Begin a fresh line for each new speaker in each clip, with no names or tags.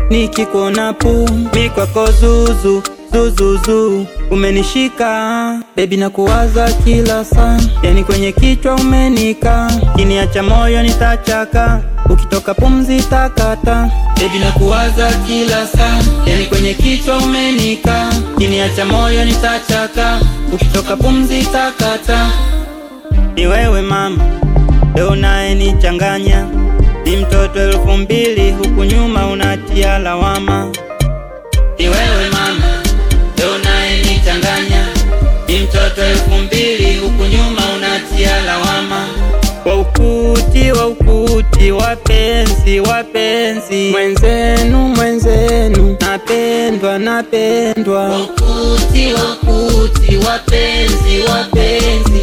nikikuona pu mi kwako zuzu zuzuzu umenishika bebi na kuwaza kila saa yani kwenye kichwa umenika kiniacha moyo nitachaka ukitoka pumzi takata bebi na kuwaza kila saa yani kwenye kichwa umenika kiniacha moyo nitachaka ukitoka pumzi takata ni wewe mama leo naye nichanganya ni mtoto elfu mbili huku nyuma unatia lawama ni wewe mama leo naye nichanganya ni mtoto elfu mbili huku nyuma unatia lawama wa ukuti wa ukuti wapenzi wapenzi mwenzenu mwenzenu napendwa napendwa wa ukuti wa ukuti wapenzi wapenzi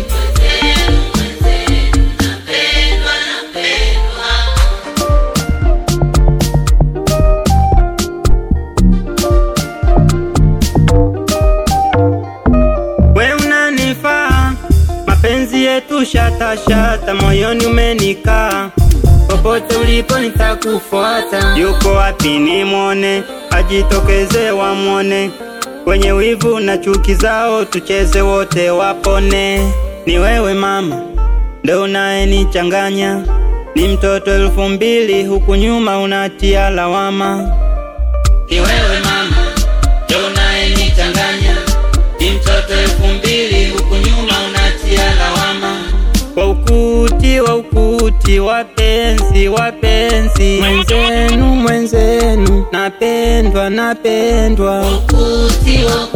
we unanifaa mapenzi yetu shata shata moyoni umenikaa popote ulipo nitakufuata yuko wapi nimwone ajitokeze wamwone kwenye wivu na chuki zao tucheze wote wapone ni wewe mama ndo unayenichanganya ni mtoto elfu mbili huku nyuma unatia lawama ni wewe mama ndo unayenichanganya ni mtoto elfu mbili huku nyuma unatia lawama wa ukuti wa ukuti wapenzi wapenzi mwenzenu mwenzenu napendwa napendwa wa ukuti wa